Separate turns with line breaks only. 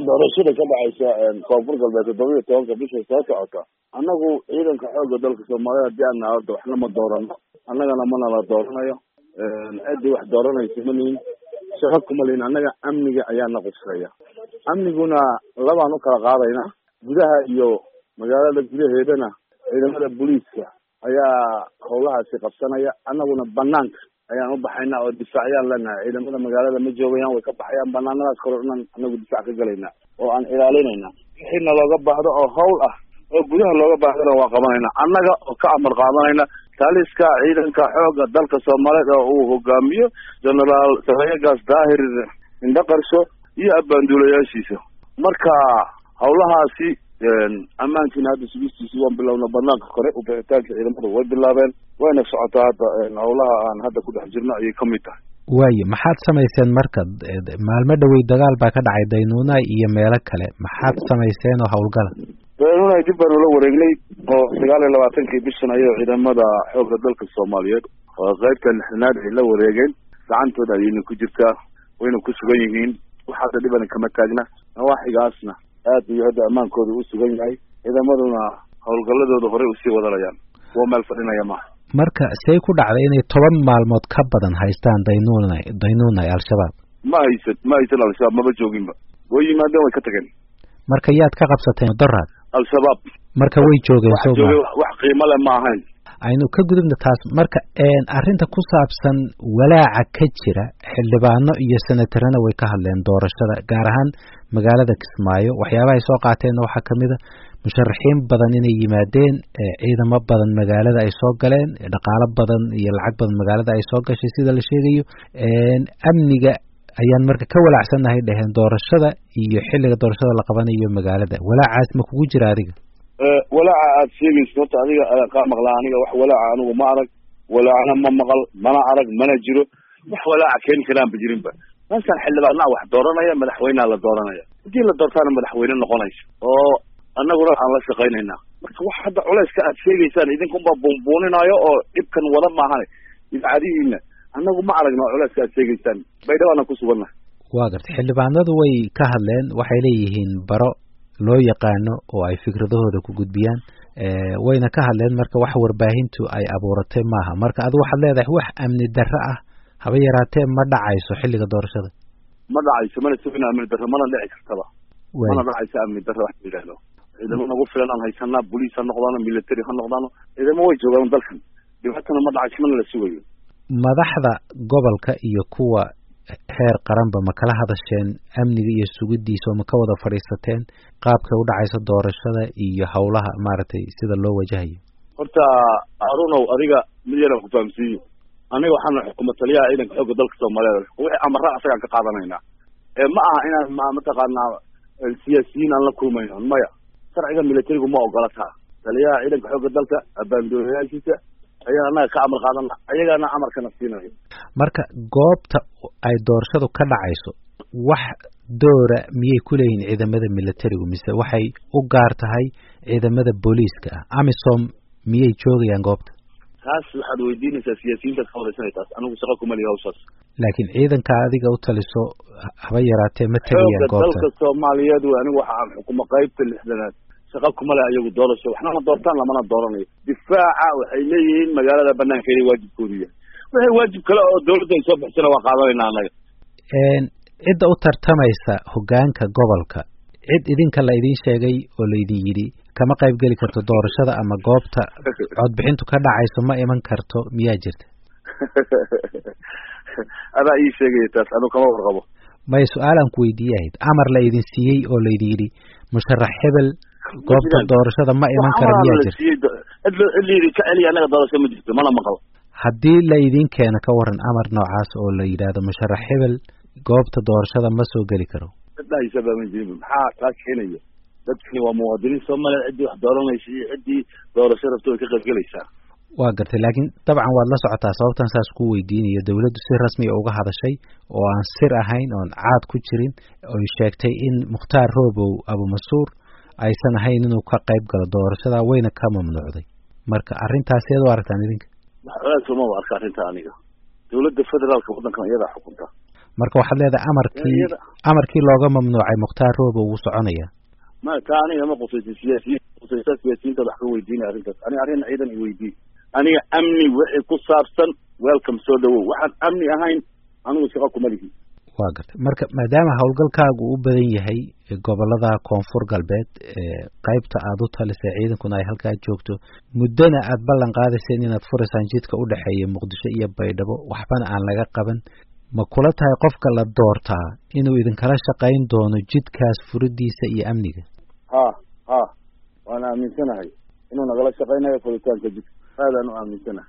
doorashada ka dhacaysa koonfur galbeed toddoba iyo tobanka bisha soo socota annagu ciidanka xoogga dalka soomaaliya haddii aan nahay horta waxna ma doorano annagana mana la dooranayo ciddii wax dooranaysa ma lihin shaqo kuma lihin annaga amniga ayaana qufsaya amniguna labaan u kala qaadayna gudaha iyo magaalada gudaheedana ciidamada booliiska ayaa howlahaasi qabsanaya annaguna banaanka ayaan u baxayna oo difaacyaan leenahay ciidamada magaalada ma joogayaan way ka baxayaan banaanadaas kore dhan anagu difaac ka galayna oo aan ilaalinayna wixiina looga baahdo oo hawl ah oo gudaha looga baahdana waa qabanayna annaga oo ka amar qaadanayna taliska ciidanka xooga dalka soomaaliyeed oo uu hogaamiyo generaal sarayagaas daahir indhaqarsho iyo abbaanduulayaashiisa marka hawlahaasi ammaankiina hadda sugistiisi waan bilowna banaanka kore ubixitaanka ciidamada way bilaabeen wayna socotaa hadda hawlaha aan hadda ku dhex jirno ayay ka mid tahay
waayo maxaad samayseen marka maalmo dhowey dagaal baa ka dhacay daynuuna iyo meelo kale maxaad samayseen oo howlgala
daynuuna dib baanu la wareegnay oo sagaal iyo labaatankii bishan ayay ciidamada xoogga dalka soomaaliyeed oo qaybta lixdanaad ay la wareegeen gacantooda ayayna ku jirtaa wayna ku sugan yihiin wax hadda dhibana kama taagna nawaaxigaasna aad iyo hadda ammaankooda u sugan yahay ciidamaduna howlgalladooda horey usii wadanayaan waa meel fadhinaya maaha
marka say ku dhacday inay toban maalmood ka badan haystaan daynuuna daynuuna al-shabaab
ma haysan ma haysan al-shabaab maba jooginba way yimaadeen way ka tageen
marka yaad ka qabsateen doraad
al-shabaab
marka way joogeen
wax jooge wax qiimo leh ma ahayn
aynu ka gudubna taas marka arrinta ku saabsan walaaca ka jira xildhibaano iyo senatarana way ka hadleen doorashada gaar ahaan magaalada kismaayo waxyaabaha ay soo qaateenna waxaa kamid a musharaxiin badan inay yimaadeen ciidamo badan magaalada ay soo galeen dhaqaalo badan iyo lacag badan magaalada ay soo gashay sida la sheegayo amniga ayaan marka ka walaacsannahay dheheen doorashada iyo xilliga doorashada la qabanayo magaalada walaacaas ma kugu jira adiga
walaaca aad sheegayso horta adiga kaa maqlaa aniga wax walaaca anigu ma arag walaacna ma maqal mana arag mana jiro wax walaaca keeni karaanba jirinba meeshaan xildhibaanaa wax dooranaya madaxweynea la dooranaya haddii la doortaana madaxweyne noqonaysa oo annaguna aan la shaqaynayna marka wax hadda culeyska aad sheegaysaan idinkunbaa buunbuuninaayo oo dhibkan wada maahane idaacadihiina annagu ma aragno culeyska aad sheegaysaan baydhabaana ku sugannahay
waa gartay xildhibaanadu way ka hadleen waxay leeyihiin baro loo yaqaano oo ay fikradahooda ku gudbiyaan wayna ka hadleen marka wax warbaahintu ay abuuratay maaha marka adigu waxaad leedahay wax amni darro ah haba yaraatee ma dhacayso xilliga doorashada
ma dhacayso mana sugina amni darro mana dhici kartaba mana dhacayso amni darro wax la yidhaahdo ciidamo nagu filan aan haysanaa boliis ha noqdaano military ha noqdaano ciidamo way joogaan dalkan dhibaatana ma dhacayso mana la sugayo
madaxda gobolka iyo kuwa heer qaranba ma kala hadasheen amniga iyo sugidiisa oo ma ka wada fadhiisateen qaabkay u dhacayso doorashada iyo howlaha maaragtay sida loo wajahayo
horta arunow adiga mid yaraan ku fahamsiiyo aniga waxaana xukuma taliyaha ciidanka xoogga dalka soomaaliyeed wixii amara asagaan ka qaadanaynaa ee ma aha inaan ma mataqaanaa siyaasiyiin aan la kulmayno maya sharciga militarigu ma ogola taa taliyaha ciidanka xoogga dalka abaandoolayaashiisa ayaa annaga ka amar qaadana ayagaana amarkana siinayo
marka goobta ay doorashadu ka dhacayso wax doora miyay ku leeyihiin ciidamada militarigu mise waxay u gaar tahay ciidamada booliiska ah amisom miyay joogayaan goobta
taas waxaad weydiinaysaa siyaasiyiintaad ka wadaysanay taas anigu shaqo kuma lihi hawshaas
laakiin ciidanka adiga u taliso haba yaraatee ma tegayaan goobta
dalka soomaaliyeed wey anigu waxa aan xukumo qaybta lixdanaad shaqa kuma leh ayagu doorasho waxnama doortaan lamana dooranayo difaaca waxay leeyihiin magaalada banaankeeda waajibkoodu yahay wixii waajib kale oo dawladda ay soo bixisana waa qaadanayna annaga
cidda u tartamaysa hoggaanka gobolka cid idinka la idin sheegay oo laydin yidhi kama qayb geli karto doorashada ama goobta codbixintu ka dhacayso ma iman karto miyaa jirta
adaa ii sheegaya taas anu kama warqabo
maya su-aalaan ku weydiiye ahayd amar la idin siiyey oo laydin yidhi musharax hebel goobta doorashada ma iman kara miyaa jirta
cid la yidhi ka celiya annaga doorasho ma jirto mana maqlo
haddii la idin keeno ka waran amar noocaas oo la yidhaahdo musharax hebel goobta doorashada ma soo geli karo
cidhahaysaba ma jirin maxaa kaa keenaya dadkani waa muwaadiniin soomaaliya ciddii wax dooranaysa iyo ciddii doorasho rabto way ka qayb gelaysaa
waa gartay laakiin dabcan waad la socotaa sababtan saas ku weydiinayo dawladdu si rasmiya uga hadashay oo aan sir ahayn oon caad ku jirin oy sheegtay in mukhtaar roobow abumasuur aysan ahayn inuu ka qayb galo doorashada wayna ka mamnuucday marka arrintaas eed u aragtaan idinka
culays uma arka arrinta aniga dawladda federaalka waddankan iyadaa xukunta
marka waxaad leedahay amarkii amarkii looga mamnuucay mukhtaar roobo wuu soconaya
ma ka aniga ma qusaysa siyaasiyiin qusaysa siyaasiyiinta wax ka weydiinaya arrintaas ani arrin ciidan i weydii aniga amni wixii ku saabsan welcome soo dhawow waxaan amni ahayn anigu shaqa kuma lihi
waa gartay marka maadaama howlgalkaagu u badan yahay gobolada koonfur galbeed qaybta aada u talisay ciidankuna ay halkaa joogto muddona aada ballan qaadayseen inaad furaysaan jidka u dhexeeya muqdisho iyo baydhabo waxbana aan laga qaban ma kula tahay qofka la doortaa inuu idinkala shaqayn doono jidkaas furidiisa iyo amniga
ha ha waan aaminsanahay inuu nagala shaqaynayo furitaanka jidka aadaan u aaminsanahay